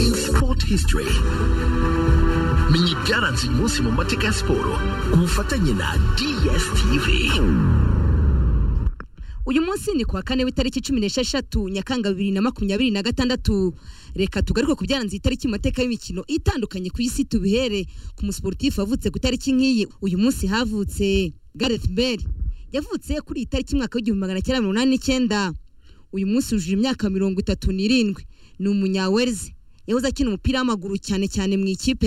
in sport history menya ibyaranze uyu munsi mu mateka ya siporo ku bufatanye na dstv uyu munsi ni kuwa kane w'itariki cumi n'esheshatu nyakanga bibiri na makumyabiri na gatandatu reka tugaruke ku byaranze itariki mu mateka y'imikino itandukanye ku isi tubihere ku musiporutifu wavutse ku itariki nk'iyi uyu munsi havutse gareth bale yavutse kuri iyi tariki mwaka w'igihumbi magana cyenda mirongo inani n'icyenda uyu munsi yujuje imyaka mirongo itatu n'irindwi ni umunyawelzi yahoze akina umupira w'amaguru cyane cyane mu ikipe ya